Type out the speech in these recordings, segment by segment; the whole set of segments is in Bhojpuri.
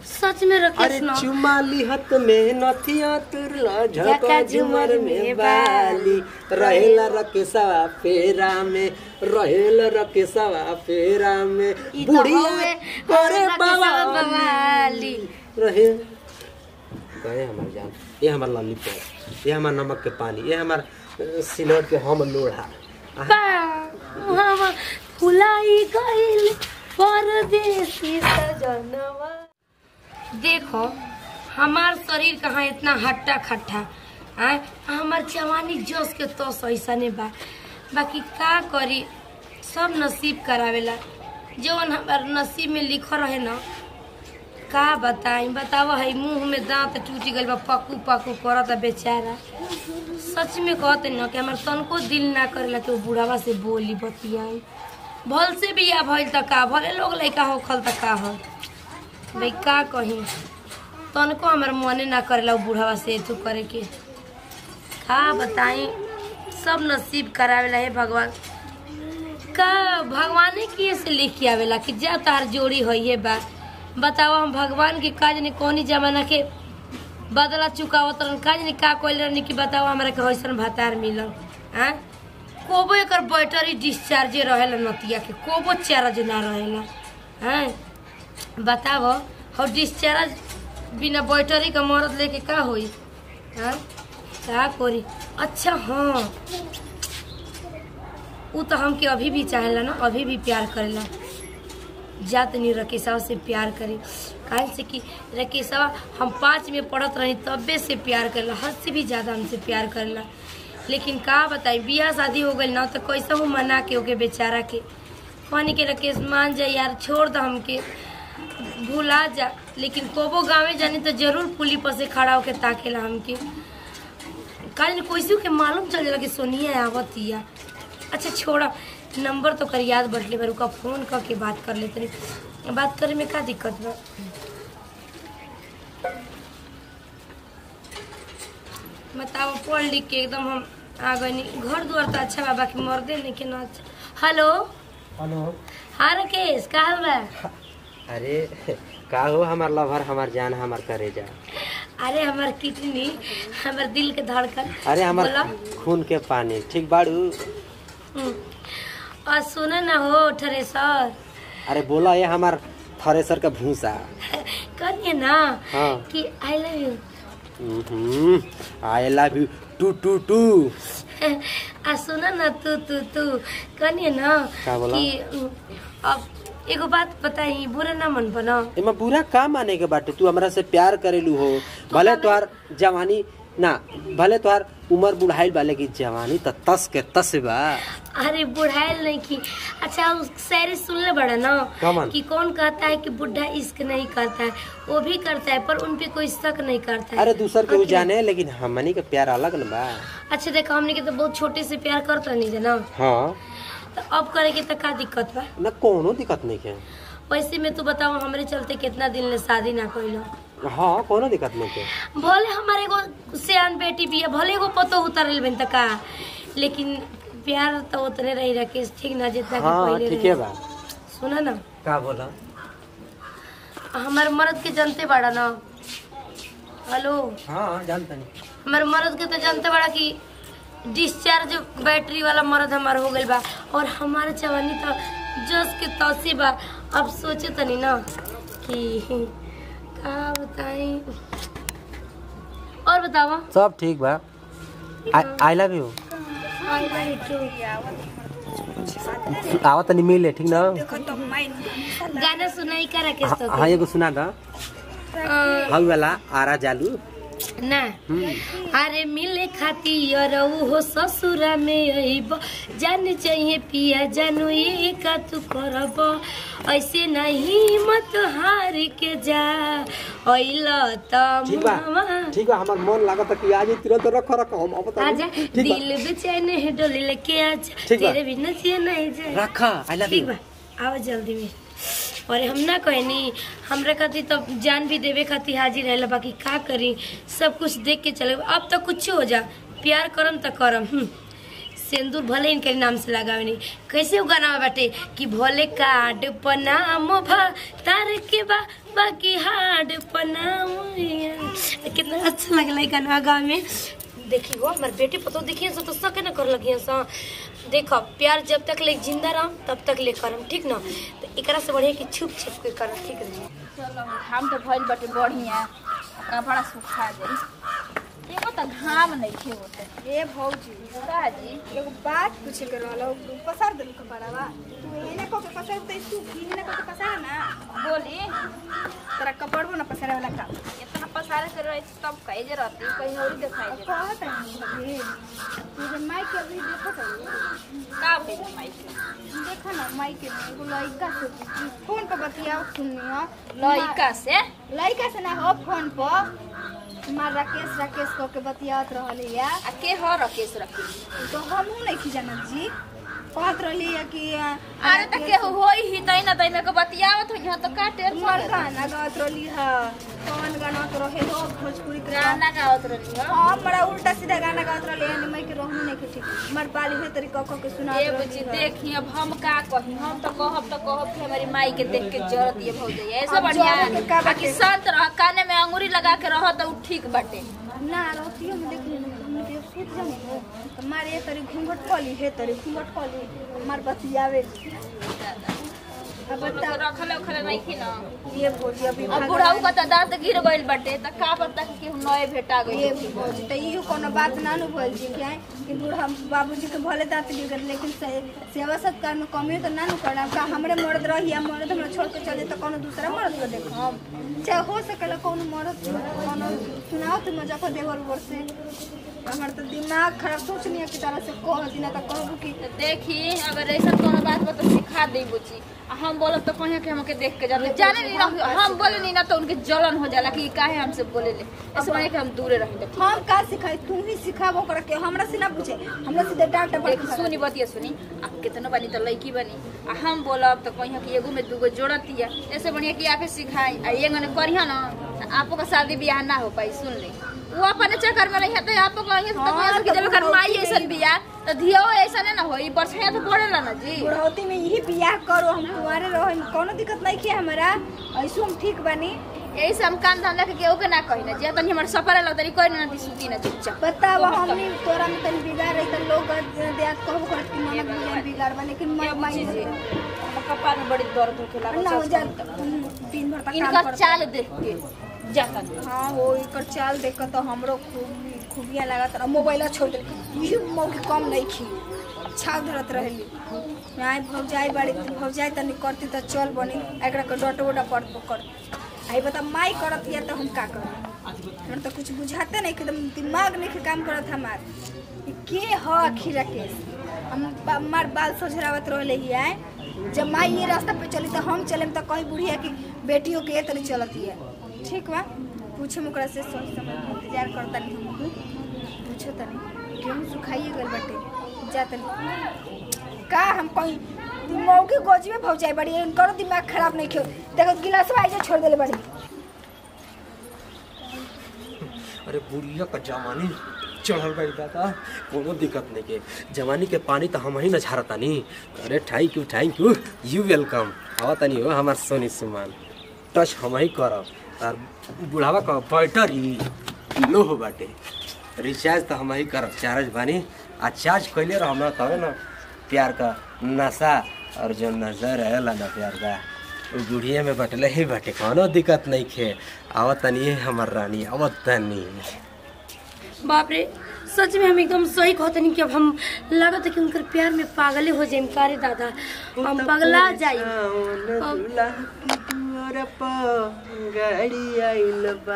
सच में अरे रकेश ना चुमा लिहत में नथिया तुरला झका झका झुमर झुमर में में बाली रहेला रकेशवा फेरा में रहेला रकेशवा फेरा में ई तो बुढ़िया हवे करे रकेशवा बाबा बवाली रहे गए हमार जान ये हमार लॉलीपॉप ये हमार नमक के पानी ये हमार अ, सिलौट के हम लोढ़ा हवा फुलाई गइल परदेसी सजनवा देखो हमार शरीर कहाँ इतना हट्टा खट्टा आय हमार जवानी जोश के तो ऐसा नहीं बा बाकी का करी सब नसीब करावेला जवन हमार नसीब में लिखल रहे ना का बताई बताव है मुंह में दांत टूट गइल बा पकू पकू करत बेचारा सच में कहते न कि हमार तनको दिल ना करेला कि वो बुढ़ावा से बोली बतियाई भल से भी या भइल त का भले लोग लइका हो खल त का हो भाई का कही तनको हमार मने ना करेला वो बुढ़ावा से तू करे के का बताई सब नसीब करावेला है भगवान का भगवाने की से लिख के आवेला कि जा तार जोड़ी होइए बा बताओ हम भगवान के काज ने कौनी जमाना के बदला चुकावत रहन काज ने का कोइल रहनी कि बताओ हमरा के हइसन भातार मिलल हैं कोबो एकर बैटरी डिस्चार्ज रहेला नतिया के कोबो चार्ज ना रहेला हैं बताओ हो डिस्चार्ज बिना बैटरी का मरद लेके का होई हैं का करी अच्छा हाँ उ तो हमके अभी भी चाहेला ना अभी भी प्यार करेला जात नहीं रकेशवा से प्यार करे काहे से कि रकेशवा हम पाँच में पढ़त रही तबे से प्यार करेला हद से भी ज़्यादा हमसे प्यार करेला लेकिन का बताई बियाह शादी हो गई ना तो कैसे हूँ मना के ओके बेचारा के कहनी के रकेश मान जा यार छोड़ दो हमके भूला जा लेकिन कोबो गाँवे जानी तो जरूर पुली पर से खड़ा होके ताकेला हमके काल कोई के मालूम चल जाला कि सोनिया आवतिया अच्छा छोड़ा नंबर तो कर याद बटले पर का फोन करके बात कर लेते रही बात करे में का दिक्कत बा बताओ पढ़ लिख के एकदम हम आ गए घर द्वार तो अच्छा बा बाकी मर्दे नहीं के ना अच्छा हेलो हेलो हाँ राकेश का हाल बा अरे का हो हमार लवर हमार जान हमार करेजा अरे हमार किडनी हमार दिल के धड़कन अरे हमार बोला खून के पानी ठीक बाड़ू हम्म। और सुनो ना हो ठरेसर अरे बोला ये हमार थ्रेसर का भूसा करिए ना हाँ कि I love you I love you too too too आ सुन न तू तू तू कनिए न का बोला? कि उम, अब एगो बात बताई बुरा ना मन बना एमा बुरा का माने के बाटे तू हमरा से प्यार करेलू हो भले तोहार जवानी ना भले तोहार उम्र बुढ़ाइल बा लेकिन जवानी त तस के तस बा अरे बुढ़ाइल नहीं की अच्छा उस शायरी सुनले बड़ा ना कमन? कि कौन कहता है कि बुढ़ा इश्क नहीं करता है वो भी करता है पर उन पे कोई शक नहीं करता है अरे दूसर के उ हाँ कि जाने लेकिन हमनी के प्यार अलग न बा अच्छा देखो हमने के तो बहुत छोटे से प्यार करता नहीं ना हाँ तो अब करे के तो का दिक्कत बा ना कोनो दिक्कत नहीं है वैसे में तू बताओ हमरे चलते कितना दिन ले शादी ना कइलो हाँ कोनो दिक्कत नहीं है भले हमारे एगो सियान बेटी भी है भले एगो पतो उतरल बन तक का लेकिन प्यार तो उतने रही राकेश ठीक ना जितना कि हाँ पहले ठीक है रहे बा सुना ना का बोला हमारे मर्द के जानते बड़ा ना हेलो हाँ जानता नहीं हमारे मर्द के तो जानते बड़ा कि डिस्चार्ज बैटरी वाला मर्द हमार हो गइल बा और हमारे जवानी तो जस के तौसी बा अब सोचे तनी ना कि का बताई और बतावा सब ठीक बा I love you I love you आवत नहीं मिले ठीक ना गाना सुनाई का राकेश तो हाँ एगो सुना दा अ, हल वाला आरा जालू ना अरे मिले खाती रऊ हो ससुरा में अइब जान चाहिए पिया जानू ये का तू करब ऐसे नहीं मत हार के जा अइल ठीक बा त ठीक बा हमार मन लागत कि आज ही तुरंत रख रख हम अब आजा दिल बेचैन है डोले लेके आजा ठीक बा। तेरे बिना जिया नहीं जाए रखा आई लव ठीक यू बा आओ जल्दी में और हम ना कहनी हमरा खातिर तो जान भी देवे खातिर हाजिर रहेला बाकी का करी सब कुछ देख के चले अब तो कुछ हो जा प्यार करम तो करम हम्म। सिंदूर भले इनके नाम से लगावे नहीं कैसे वो गाना बाटे कि भोले कार्ड पनाम भा तार के बा बाकी हार्ड पनाम कितना अच्छा लगला है गाना गाँव में देखी वो हमारे बेटे पतो देखिए सब तो सके ना कर लगी सा देखो प्यार जब तक ले जिंदा रह तब तक ले करम ठीक ना तो एकरा से बढ़िया कि छुप छुप के करम ठीक रही चलो घाम तो भइल बाटे बढ़िया कपड़ा सुखा जाई एगो त घाम नइखे होते ए भौजी का जी एगो बात पूछे के रहल पसार देलू कपड़ावा तू एने को के पसार दे तू एने को के पसार ना बोली तेरा कपड़वा ना पसारे वाला काम इतना पसारे से रहे तब कहे जे रहती कहीं और दिखाई दे कहत है तू जे माई के अभी देखत है का भइल माई के देखा ना माई के में एगो लइका से फोन पर बतियाओ सुनियो लइका से लइका से ना हो फोन पर मार राकेश राकेश को के बतियात रहले या आ के हो रकेश रकेश तो हमहू नहीं जानत जी कहत रहली है कि आ, अरे त के होई ही तै न तै में को बतियावत हो यहाँ तो का टेर तुम्हार गाना गात रहली है कौन गाना तो रहे हो भोजपुरी के गाना गावत रही हो हाँ हमारा उल्टा सीधा गाना गात रहले है मैं के रहनु नहीं के ठीक हमार बाली है तरी कको के सुना ए बुची देखी अब हम का कही हम तो कहब तो कहब कि हमारी माई के देख के जरत ये भौजे ऐसे अब बढ़िया जरत के का आ कि बाटे? संत रह काने में अंगूरी लगा के रह तो उ ठीक बाटे ना रहतियो में देख लेना हमने के सूत जाने हो तो मारे ये तरी घूंघट कली है तरी घूंघट कली हमार बतियावे अब बता रखले उखले नहीं की ना ये भोजी अभी अब बुढ़ाऊ का तो दांत गिर गइल बाटे त का पता कि केहू नए भेटा ये गइल भी भोजी तो इहो कोनो बात ना नु बोल जी क्या कि बूढ़ा बाबूजी के भले दांत गिर लेकिन से- सेवा सत्कार में कमी तो ना नु करना का हमरे मर्द रही या मर्द हमरा छोड़ के चले तो कोनो दूसरा मर्द को देखम चाहे हो सकेला कोनो मर्द कोनो सुनाओ तुम मजा को देवर वर से हमर तो दिमाग खराब सोचनी है कि तरह से कह दिना तो कहबू कि तो देखी अगर ऐसा कोनो बात बा तो सिखा दे बुची आ हम बोलब तो कहीं के हमके देख के जाते जाने नहीं ना हम बोले नहीं ना तो उनके जलन हो जाला कि काहे हमसे बोले ले ऐसे माने कि हम दूरे रही हम का सिखाई तू ही सिखाबो कर के हमरा से ना पूछे हमरा सीधे डांट देख सुनी बतिया सुनी आप कितना बनी तो लड़की बनी आ हम बोलब तो कहीं कि एगो में दूगो जोड़तिया ऐसे बढ़िया कि आपे सिखाई आ ये गने करिया ना तो आपो का शादी ब्याह ना हो पाई सुन ले वो अपने चक्कर में रही तो आपको कहीं तो हाँ, कहीं कि जब तो कर माई बुढ़ौती ऐसा बियाह तो धियो ऐसा नहीं ना होई बरछिया तो पड़ेला ना जी बुढ़ौती में यही बियाह करो हम कुंवारे रहो कोनो दिक्कत नहीं किया हमारा ऐसे हम ठीक बनी यही से हम काम धंधा के केहू के ना कही ना जे तनी हमर सफर लग तनी कोई ना दी सुती ना चुपचाप बताओ हमनी तोरा में तनी बिगाड़ रही त लोग देहात कहबो करत कि ननद बियाह बिगाड़ बा लेकिन मैं माई कपार में बड़ी दर्द होखे ना हो जा दिन भर तक काम इनका कर चाल देख के जाता हाँ हो एकर चाल देख के तो हमरो खूब खूबिया लागत रहा मोबाइल छोड़ दे यही मौके कम नहीं खी अच्छा धरत रहली आई भौजाई बाड़ी भौजाई तनी करती तो चल बनी एकरा के डट उटा पड़ पकड़ आई बता माई करत या तो हम का करब हमरा तो कुछ बुझाते नहीं एकदम दिमाग नहीं के काम करत हमार ई के ह आखिर के हम बा- हमार बाल सोझरावत रहले ही आए जब माई ये रास्ता पे चली तो हम चले तो कहीं बुढ़िया की बेटियों के ये तरी चलती है ठीक बा पूछे ओकरा से सोच समझ के इंतजार करता नहीं हम पूछो तनी गेहूं सुखाइए गल बाटे जा तनी का हम कहीं मौके गोजी में भौजाई बड़ी इनकर दिमाग खराब नहीं क्यों देखो गिलास में आइजे छोड़ देले बड़ी अरे बुढ़िया का जवानी चढ़ल बाड़ी दादा कोनो दिक्कत नहीं के जवानी के पानी तो हम ही न झारतानी अरे thank you thank you you welcome आवा तनी हो हमार सोनी सुमान टच हम ही करब और बुढ़ावा का बैटरी लो हो बाटे रिचार्ज तो हम ही करब चार्ज बानी आ चार्ज कैले रह हमरा तबे न प्यार का नशा और जो नजर रहेला ना प्यार का उ बुढ़िया में बटले ही बाटे कोनो दिक्कत नहीं खे आवत तनी हमर रानी आवत तनी बाप रे सच में हम एकदम सही कहते नहीं कि अब हम लागत है कि उनकर प्यार में पागले हो जाए कारे दादा हम पगला जाए गाड़ी आइल बा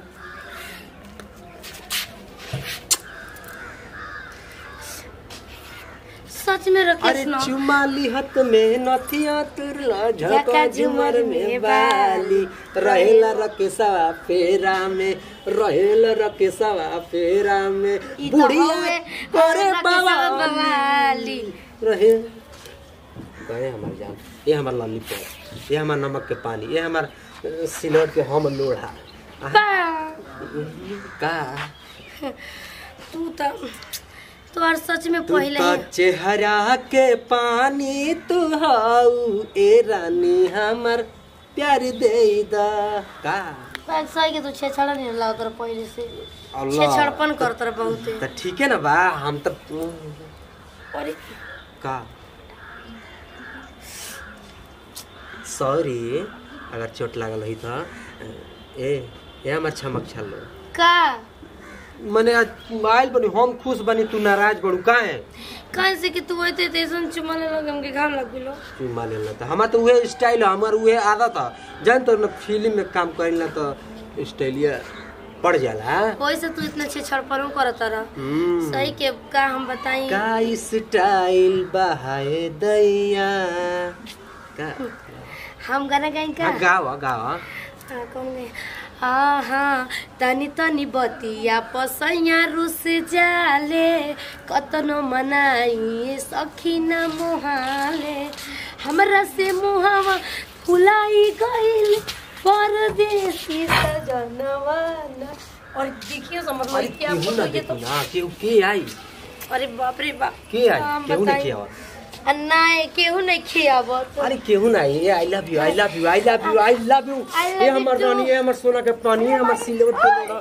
सच में अरे रकेश ना चुमा लिहत में नथिया तुरला झका झका झुमर में बाली रहेला रकेशवा फेरा में रहेला रकेशवा फेरा में ई तो बुढ़िया हवे करे रकेशवा बाबा बवाली रहे गए हमार जान ये हमार लॉलीपॉप ये हमार नमक के पानी ये हमार अ, सिलौट के हम लोढ़ा बा का तू तो तोहर सच में तू पहले तो ही चेहरा के पानी तू हाउ ए रानी हमर प्यार दे दा का बात सही के तू छेछड़ा नहीं लागत रह पहले से अल्लाह छेछड़पन करत रह बहुते तो ठीक है ना बा हम तो अरे का सॉरी अगर चोट लागल रही था ए ए हमर छमक छलो का मने आज आइल बनी हम खुश बनी तू नाराज बड़ू काहे कहाँ से कि तू होते तेसन चुमा ले लगे हमके घाम लग गेलो चुमा लेला त हमार तो उहे स्टाइल है हमार उहे आदत है जान तो न फिल्म में काम करेला तो स्टाइलिया पड़ जाला वैसे तू इतना छेछड़पन करत रह हम्म सही के का हम बताई का स्टाइल बहाए दैया का हम गाना गाई का हाँ, गावा गावा हाँ, कौन गए हाँ हाँ तनी तनी बतिया पसैया रुस जाले कतनो मनाई सखी न मुहाले हमरा से मुहावा फुलाई गइल परदेसी सजनवा न और देखिए समझ अरे में क्या केहू ना ये तो देखी ना केहू के आई अरे बाप रे बाप के आई हम केहू नहीं बताई। किया आ, नहीं केहू नहीं खियावत अरे केहू ना I I love you I love you I love you I love you I love ये you हमर too. रानी ये हमर सोना के पानी ये हमर सिल्वर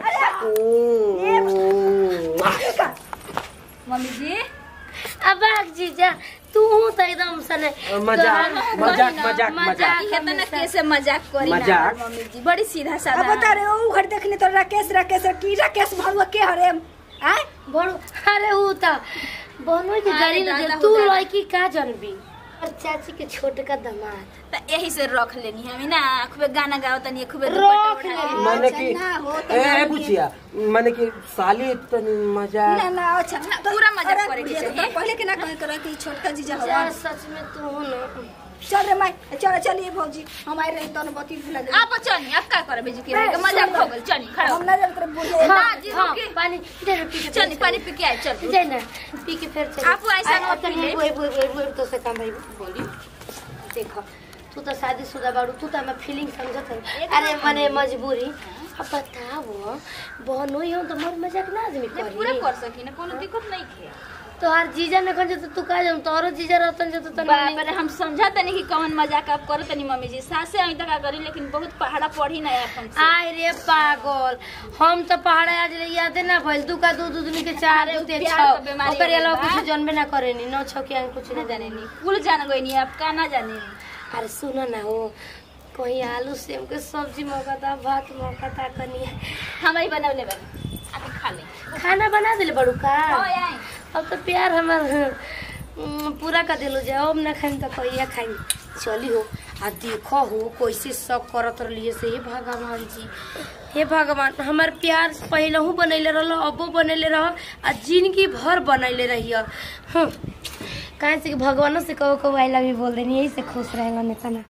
के लोड़ा मम्मी जी अब जीजा तू तो एकदम सने मजाक तोहर- मजाक मजाक मजाक मजाक ये तो ना कैसे मजाक करी ना मजाक? मम्मी जी बड़ी सीधा अब साधा बता रहे हो घर देखनी तो राकेश राकेश की राकेश भरुआ के हरे आय बड़ो अरे ऊ त बनो के अरे गाड़ी दादा ले हो तू दादा। लड़की का जनबी और चाची के छोटे का दामाद तो यही से रख लेनी हमें ना खूबे गाना गाओ तनी खूबे रख दुपट्टा ले। उठा माने अच्छा, कि ना हो तो ए गाड़ी बुचिया माने कि साली तनी मजाक ना ना अच्छा ना, पूरा मजाक अरे, करे के ये तो चाहिए। पहले के ना कहे करे कि छोटका जीजा हवा यार सच में तू हो ना चल रे माई चल चलिए भौजी हम आए रही तन बती भुला दे आप चली आप का करे बेजी के रहे मजाक हो गेल चली खड़ा हो। हम ना जब तेरे बुझे हाँ, जी, हाँ रुकी। पानी दे ना पी के चली पानी पी के आए चल दे ना पी के फिर चल आप ऐसा मत पी ले। वो वो वो वो तो से काम भाई बोली देखो तू तो शादीशुदा बाड़ू तू तो हमें फीलिंग समझत है अरे मने मजबूरी अब बताओ बहनो ही हो तो मर मजाक ना आदमी नहीं, पूरा करी कर सकी ना कोनो दिक्कत नहीं है तो हर जीजा न खन तो तू का जाम तोरो जीजा रहतन जो तो बाप रे हम समझा तनी कि कौन मजाक आप करो तनी मम्मी जी सासे अभी तक करी लेकिन बहुत पहाड़ा पढ़ी ना अपन से आय रे पागल हम तो पहाड़ आज ले यादे ना भइल तू का दूध दूध के चार अरे, दूते प्यार छाओ का बीमारी ओकर हो गइल अलावा बा। कुछ जानबे ना करेनी न छौ के कुछ ना ना जाने नी कुल जान गई नी आप का ना जाने नी अरे सुनो ना हो कहीं आलू सेम के सब्जी मौका था भात मौका था कनी हम ही बनवले बनी आप खा ले खाना बना दिले बड़ू का ओ आई अब तो प्यार हमार हम्म, पूरा कर दिलो जाओ अब ना खाई तो कहिया खाई चली हो आ देखो हो कैसे सब करत रहिए से हे भगवान जी हे भगवान हमार प्यार पहले बनैले रहल अबो बनैले रह आ जिंदगी भर बनैले रहिए हम्म काहे से कि भगवानों से कहो कहो आई लव यू बोल देनी यही से खुश रहेगा नेता ना